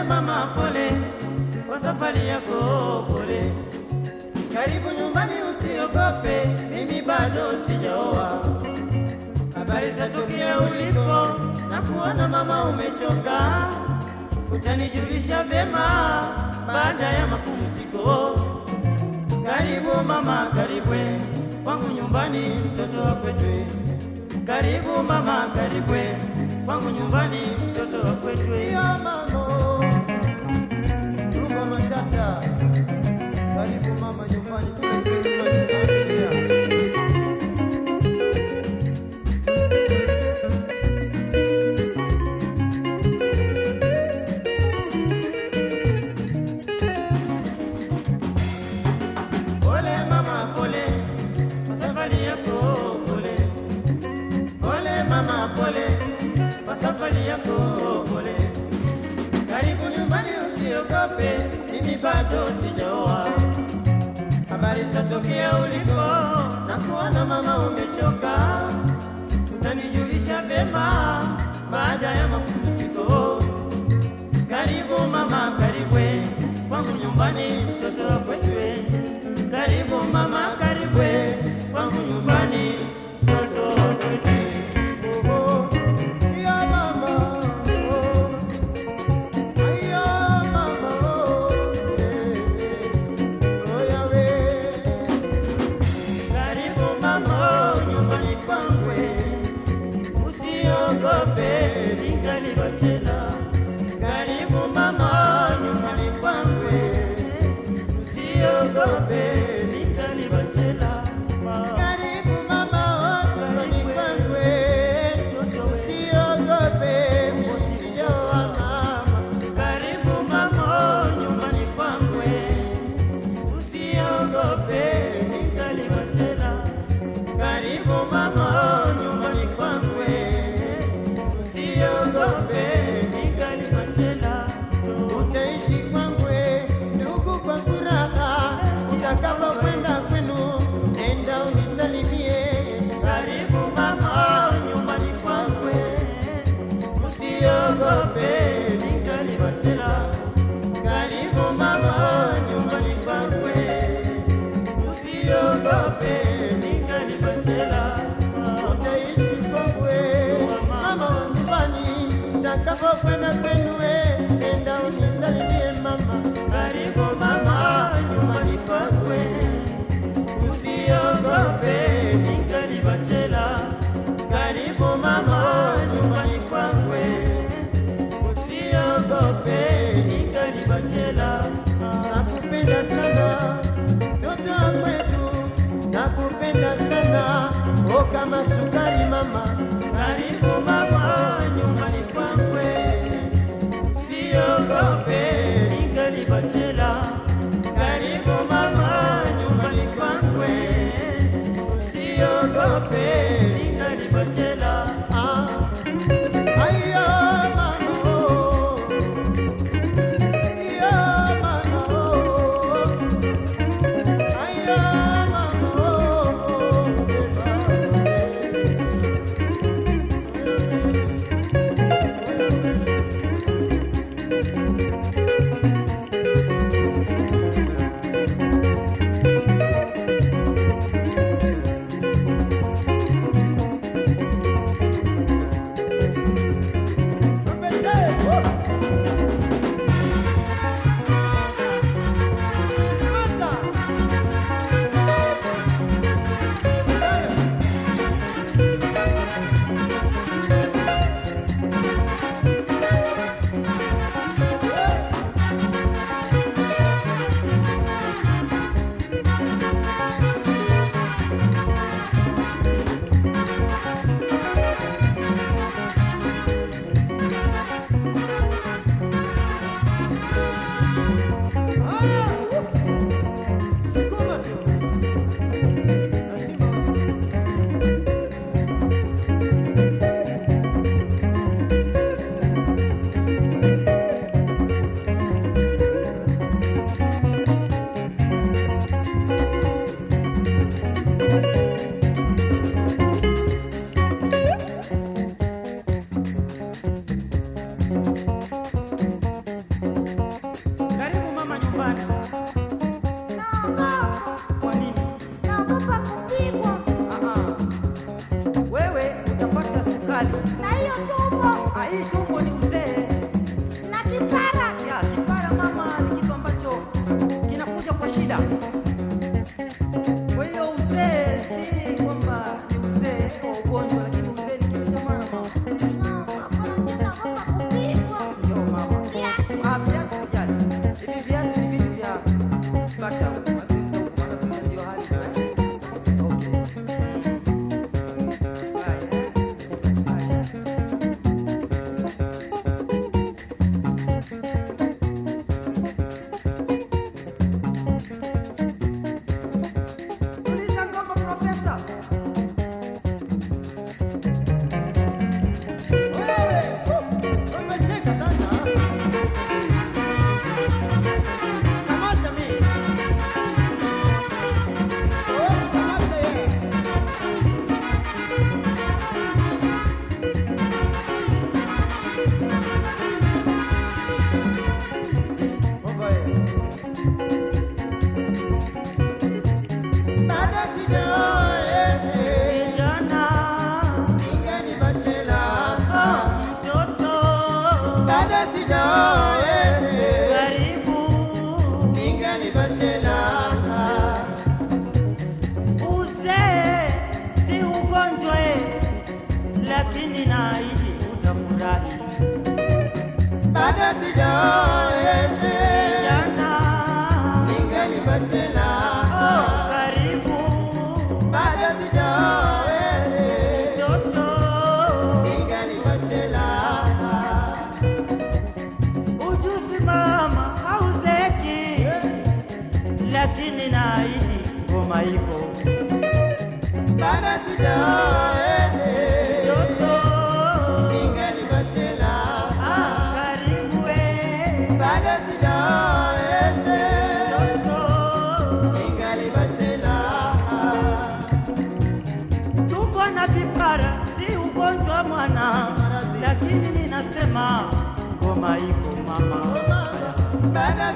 mama, pole kwa safari yako, pole. Karibu nyumbani, usiogope, mimi bado sijaoa. Habari za tokea ulipo na kuona mama umechoka, utanijulisha vyema baada ya mapumziko. Karibu mama, karibwe kwangu nyumbani, mtoto wa kwetwe. Karibu mama, karibwe kwangu nyumbani, mtoto wa kwetwe. Ya mamo, Ruba Matata, karibu mama nyumbani, tule Christmas na familia. Pole mama, pole kwa safari yako, pole. Pole mama, pole kwa safari yako, pole. Karibu nyumbani, usiogope, mimi bado sijaoa. Habari za tokea ulipo na kuona mama umechoka, utanijulisha vyema baada ya mapumziko. Karibu mama, karibwe kwangu nyumbani, mtoto wa kwetwe. Karibu mama, karibwe kwangu nyumbani, mtoto wa kwetwe. Oh, ya mama, oh, ay, ya mama, oh, eh, eh, oh, ya we. Karibu mama, nyumbani kwangu, usiogope, ningali bachela. Karibu mama, nyumbani kwangu, usiogope, ningali bachela. Karibu mama, oh, nyumbani kwangu, eh, usiogope, usijoa mama. Karibu mama, nyumbani kwangu, usiogope, ningali bachela. Karibu mama, nyumbani kwangu, usiogope, ningali bachela. Utaishi kwangu ndugu kwa furaha, utakapokwenda kwenu nenda unisalimie. Karibu mama, nyumbani kwangu, usiogope, ningali bachela. Karibu mama, nyumbani kwangu, usiogope, ningali bachela. Utaishi kwangu mama wa nyumbani, utakapokwenda kwenu nenda unisalimie mama. Karibu mama, nyumbani kwangu, usiogope, ningali bachela. Karibu mama, nyumbani kwangu, usiogope, ningali bachela. Nakupenda sana mtoto wa kwetu, nakupenda sana o kama sukari mama. Karibu mama, nyumbani kwangu, usiogope, ningali bachela. Karibu mama, nyumbani kwangu, usiogope, ningali bachela. Ah, aya mama, oh. Iya mama, oh. Aya mama, oh. Yeah. kipara. Ya, kipara mama ni kitu ambacho kinakuja kwa shida. Kwa hiyo uzee si kwamba ni uzee wa ugonjwa, lakini uzee ni kitu cha maana mama. Hapana, mimi naogopa kupigwa. Ndio mama. Viatu. Ah, viatu sijali. Hivi viatu ni vitu vya bata, basi ndio maana sasa ndio hali tunaishi. Okay. Haya, eh. Haya. Tuliza ngoma profesa. Wewe, umecheka sana. Kamata mimi. Wewe, kamata yeye. Mungu yeye. Bado sijaoa, eh, eh. Kijana, Ningali bachela. mtoto, Bado sijaoa, eh, eh. karibu ningali bachela. Uzee si ugonjwa eh, lakini naahidi utafurahi. Bado sijaoa, eh, eh. Kijana, ningali bachela. karibu Bado sijaoa, eh, eh. mtoto, ningali bachela. ujuzi mama hauzeki, lakini naahidi ngoma iko Bado sijaoa, eh, eh. mtoto, ningali bachela. karibu eh, Bado sijaoa, eh, eh. mtoto ningali bachela. Tuko na vipara, si ugonjwa mwana, lakini ninasema ngoma iko mama. Bado